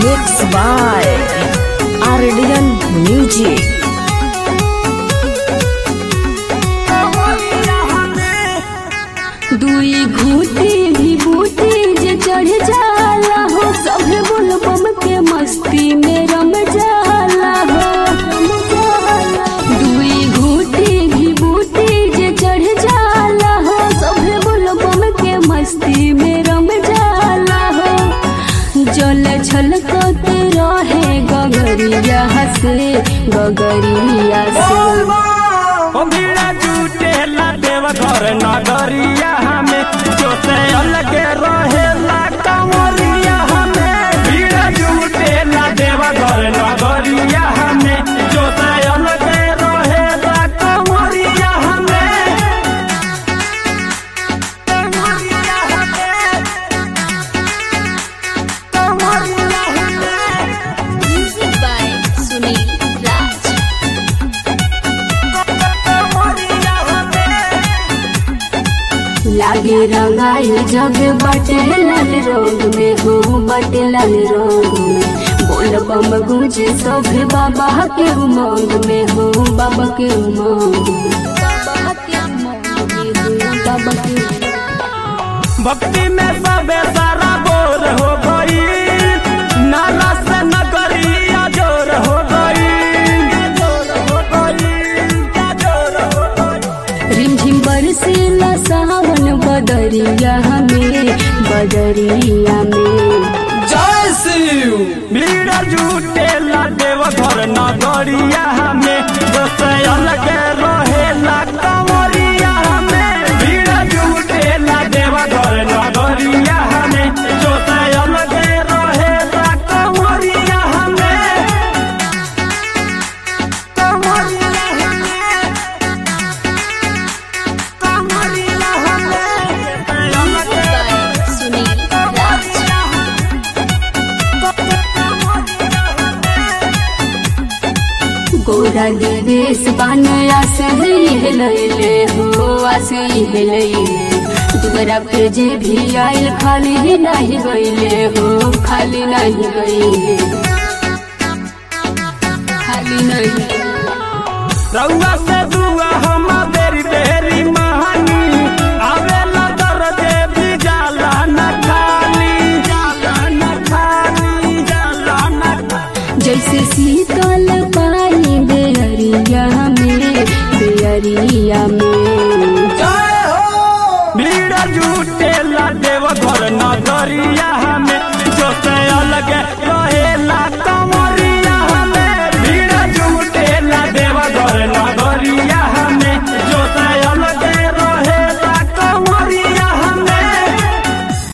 Mixed by Ardian Music. दुई घूटी भी बूटी जे चढ़ जाला हो सभे बुलबम के मस्ती में रम जाला हो दुई घूटी भी बूटी जे चढ़ जाला हो सभे बुलबम के मस्ती में रम जाला हो जल छलकत रहे गगरिया से गगरिया से ओ भीड़ा जुटेला देव घर नगरिया हमें जोते अलगे रहेला कंवरिया हमें भीड़ा जुटेला देव घर नगरिया हमें जोते अलगे रहेला कंवरिया हमें कंवरिया हमें कंवरिया हमें Music by Sunil Raj. कंवरिया हमें लागे रंगाई जग बटे लाल रंग में हो बटे लाल रंग में बोल बम गूंजे सब बाबा के उमंग में हो बाबा के उमंग में। बाबा के उमंग में हो बाबा के उमंग। भक्ति में सबे सारा बोर हो गई नाला से नगरी अजोर हो गई अजोर हो गई अजोर हो गई रिमझिम बरसेला सावन बदरिया में बदरिया में जय शिव भीड़ जुटे देव घर नगरिया हमें जैसे अलग रहेला कंवरिया हमें भीड़ जुटे देव घर नगरिया हमें जैसे अलग रहेला कंवरिया हमें कंवरिया हमें कंवरिया हमें अलग सुनील राज गोरा देवेश बानया से हिलैले हो आसे हिलैले दुबरा पे जे भी आइल खाली नहीं गईले हो खाली नहीं गईले खाली नहीं रउआ से दुआ हम बेरी बेरी महानी आवेला दर्दे भी जाला न खाली जाला न खाली जाला न खाली जैसे शीतल पानी बेअरिया में बेअरिया में जय हो भीड़ जुटे ला देव घर नगरिया हमें